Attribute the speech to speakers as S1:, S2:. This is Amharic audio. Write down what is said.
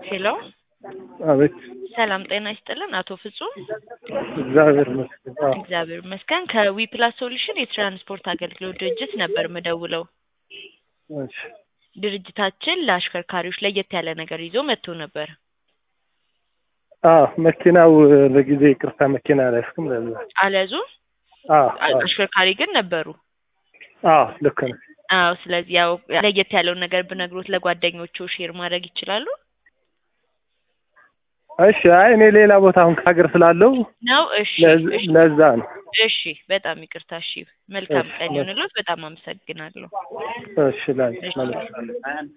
S1: ሄሎ
S2: አቤት
S1: ሰላም ጤና ይስጥልን አቶ ፍጹም
S2: እግዚአብሔር ይመስገን። አዎ
S1: እግዚአብሔር ይመስገን ከዊ ፕላስ ሶሉሽን የትራንስፖርት አገልግሎት ድርጅት ነበር ምደውለው
S2: እሺ
S1: ድርጅታችን ለአሽከርካሪዎች ለየት ያለ ነገር ይዞ መጥቶ ነበር
S2: አዎ መኪናው ለጊዜ ይቅርታ መኪና አልያዝኩም ለዛ
S1: አልያዙ
S2: አዎ አዎ
S1: አሽከርካሪ ግን ነበሩ
S2: አዎ ልክ ነው
S1: አዎ ስለዚህ ያው ለየት ያለውን ነገር ብነግሮት ለጓደኞቹ ሼር ማድረግ ይችላሉ
S2: እሺ አይ እኔ ሌላ ቦታ አሁን ከሀገር ስላለው
S1: ነው እሺ
S2: ለዝ-
S1: እሺ
S2: ለዛ ነው
S1: እሺ በጣም ይቅርታ እሺ መልካም
S2: እሺ፣
S1: ቀን ይሁንልዎት በጣም አመሰግናለሁ
S2: እሺ ላንቺ
S1: እሺ።
S2: ማለት